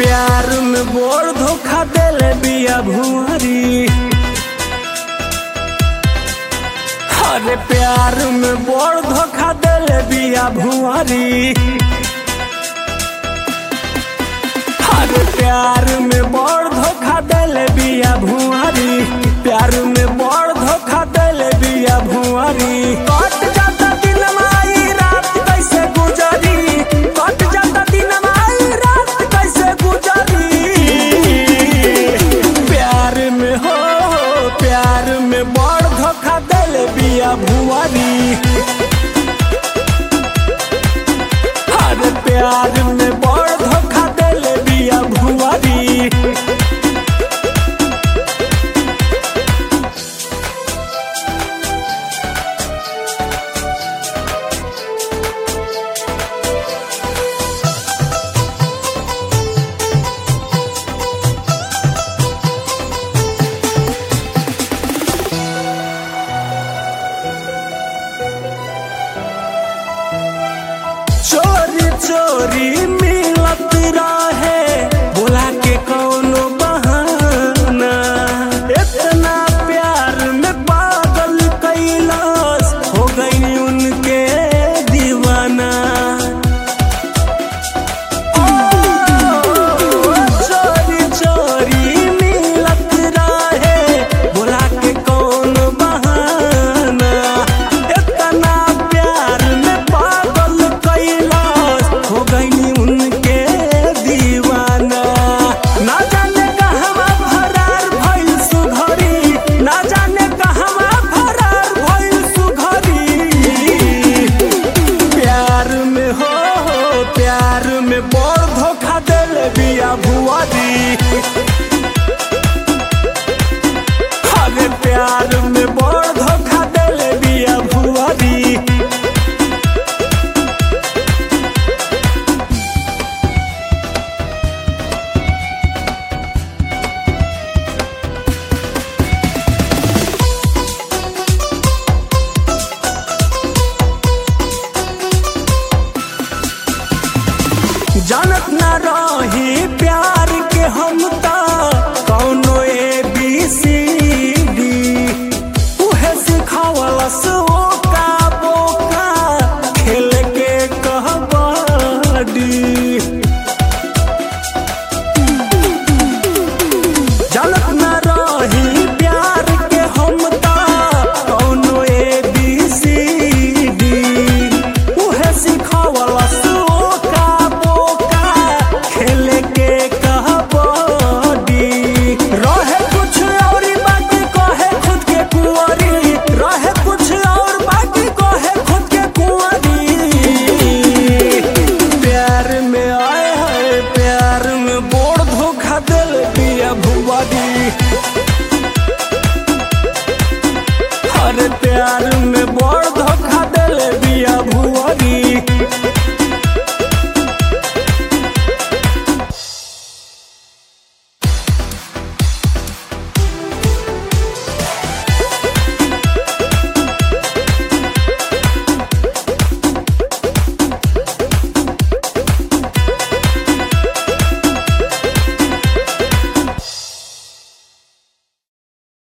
प्यार में बोर धोखा देले बिया भुआरी अरे प्यार में बोर धोखा देले बिया भुआरी अरे प्यार में बोर धोखा देले बिया भुआरी प्यार में बोर धोखा देले बिया भुआरी कट जाता दिन माई रात कैसे गुजरी कट जाता दिन माई रात कैसे गुजरी प्यार में हो प्यार में बड़ धोखा देले बिया भुआरी अरे प्यार में बड़ धोखा देले बिया भुआरी चोरी चोरी मिलत रहे बोला के कौनो बहाना इतना प्यार में पागल कैलाश हो गई उनके दीवाना ओ, चोरी चोरी मिलत रहे बोला के कौन बहाना इतना प्यार में पागल कैलाश हो गई उनके दीवाना ना जाने कहवा फरार भइल सुघरी ना जाने कहवा फरार भइल सुघरी प्यार में हो प्यार में बड़ धोखा दिल बिया भुआरी अरे प्यार में बड़ धोखा दिल बिया भुआरी जानत ना रही प्यार के हम ता कौनो ए बी सी डी उहे सिखावलस ओ का बोका खेल के कहबडी जानत ना रही प्यार के हम ता कौनो ए बी सी डी उहे सिखावलस ओ का बोका खेल के कहबडी रहे कुछ और बाकी कहे खुद के कुंवरी रहे कुछ और बाकी कहे खुद के कुंवरी प्यार में आए है प्यार में बोर धोखा दिल बिया भुआरी अरे प्यार में बोर